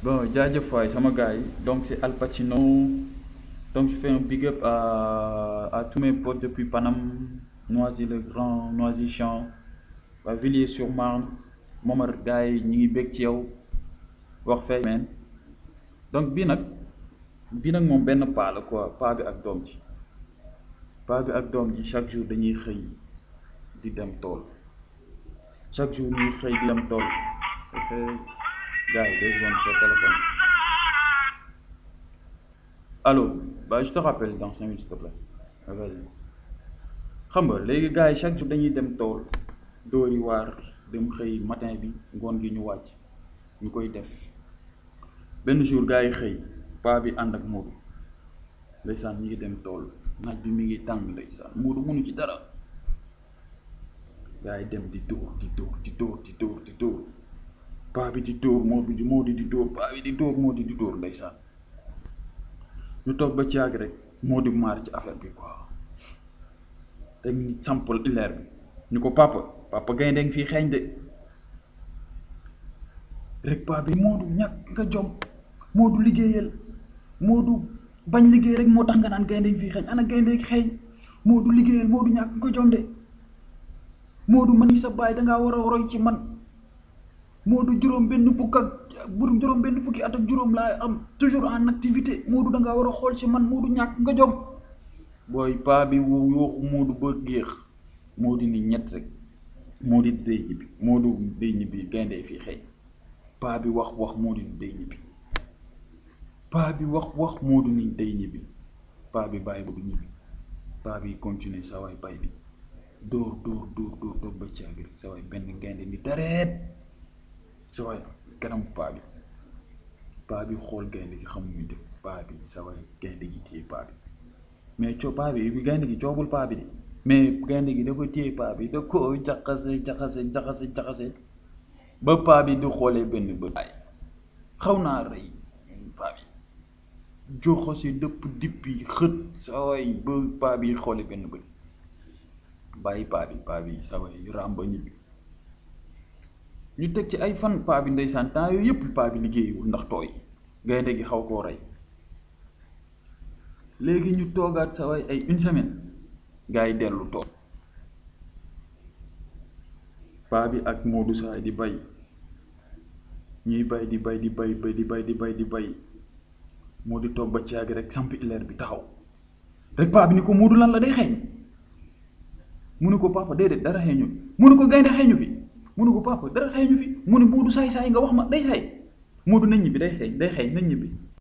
Bon, jaajëf waay sama gars yi donc c'est Al Pacino donc je fais un big up à, à tous mes potes depuis Paname Noisy-le-Grand Noisy-Champs waa Villiers-sur-Marne Momar gars yi ñu ngi bég ci yow wax fay men donc bii nag bii nag moom benn paa la quoi paa bi ak doom ji paa bi ak doom ji chaque jour dañuy xëy di dem tool chaque jour ñuy xëy di dem tool gars yi deux secondes sur téléphone allo bah je te rappelle dans cinq minutes s'il te plaît vas-y xam nga léegi gars yi chaque jour dañuy dem tool dóori waar dem xëy matin bi ngoon gi ñu wàcc ñu koy def benn jour gars yi xëy paa bi ànd ak Moodu ndeysaan ñu ngi dem tool naaj bi mi ngi tàng ndeysaan Moodu mënu ci dara gars yi dem di dóor di dóor di dóor di dóor di dóor paa bi di dóor moo bi di moo di di dóor paa bi di dóor moo di di dóor ndeysaan ñu toog ba ci yàgg rek moo di maar ci affaire bi quoi rek ñu sampal ileer bi ñu ko papa papa gaynde ngi fii xeeñ de rek paa bi Moodu ñàkk nga jom Moodu liggéeyal Moodu bañ liggéey rek moo tax nga naan gaynde ngi fii xeeñ ana gaynde ngi xeeñ Moodu liggéeyal Moodu ñàkk nga jom de Moodu man ni sa baay dangaa war a roy ci man Moodu juróom benn fukk ak bu juróom benn fukki at ak juróom laa am toujours en activité Moodu da ngaa war a xool ci man Moodu ñàkk nga jom booy paa bi wu yooxu Moodu ba géex Moodu ni ñett rek Moodu day ñibbi Moodu day ñibbi gaynde fii xëy paa bi wax wax Moodu ni day ñibbi paa bi wax wax Moodu ni day ñibbi paa bi bàyyi Moodu ñibbi paa bi continuer sa waay bay bi dóor dóor dóor dóor dóor ba caagi rek sa waay benn gaynde ni dareet sa waay kanam paa bi paa bi xool gaynde gi xamul muy def paa bi sa waay gaynde gi téye paa bi mais co paa bi gaynde gi coobul paa bi de mais gaynde gi dafa téye paa bi da ko jaxase jaxase jaxase jaxase ba paa bi di xoolee benn bët ay xaw naa rey paa bi joxose dëpp dippi xët sa waay ba paa bi xoolee benn bët bàyyi paa bi paa bi sa waay ràmba ñibbi ñu teg ci ay fan paa bi ndeysaan temps yooyu yëpp paa bi liggéeyiwul ndax tooy gaynde gi xaw koo rey léegi ñu toogaat sa waay ay une semaine gars yi dellu tool paa bi ak Moodu saay di bay ñuy bay di bay di bay bay di bay di bay di bay moo di toog ba caagi rek sampi ileer bi taxaw rek paa bi ni ko Moodu lan la day xeeñ mu ne ko papa déedéet dara xeeñu mu ne ko gaynde xeeñu fi mu ne ko papa dara xeeñu fi mu ne Moodu saay saay nga wax ma day saay Moodu nañ ñibbi day xeeñ day xeeñ nañ ñibbi